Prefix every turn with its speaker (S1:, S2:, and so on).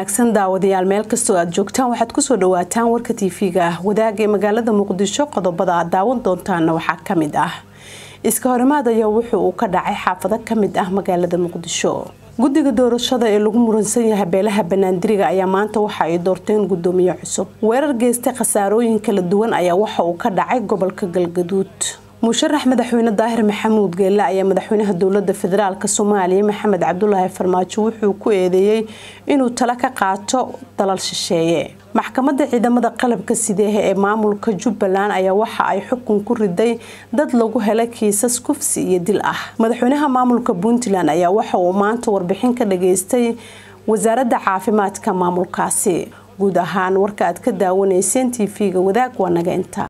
S1: wanaagsan daawadayaal meel kastoo aad joogtaan waxaad kusoo dhawaataan warka tv-ga ah wadaagee magaalada muqdisho qodobada aad daawan doontaana waxaa kamid ah iska horimaad ayaa wuxuu uu ka dhacay xaafado kamid ah magaalada muqdisho guddiga doorashada ee lagu muransan yahay beelaha banaandiriga ayaa maanta waxa ay doorteen gudoomiye cusub weerar geystay khasaarooyin kala duwan ayaa waxa uu ka dhacay gobolka galgaduud musharax madaxweyne daahir maxamuud geelle ayaa madaxweynaha dowlada federaalk soomaaliya maxamed cabdulaahi farmaajo wuxuu ku eedeeyey inuu talo ka qaato dalal shisheeye maxkamadda ciidamada qalabka sideehe ee maamulka jubbaland ayaa waxa ay xukun ku riday dad lagu helay kiisas kufsi iyo dil ah madaxweynaha maamulka puntland ayaa waxa uu maanta warbixin ka dhageystay wasaaradda caafimaadka maamulkaasi guud ahaan warka aad ka daawanayseen tv-ga wadaag waa naga inta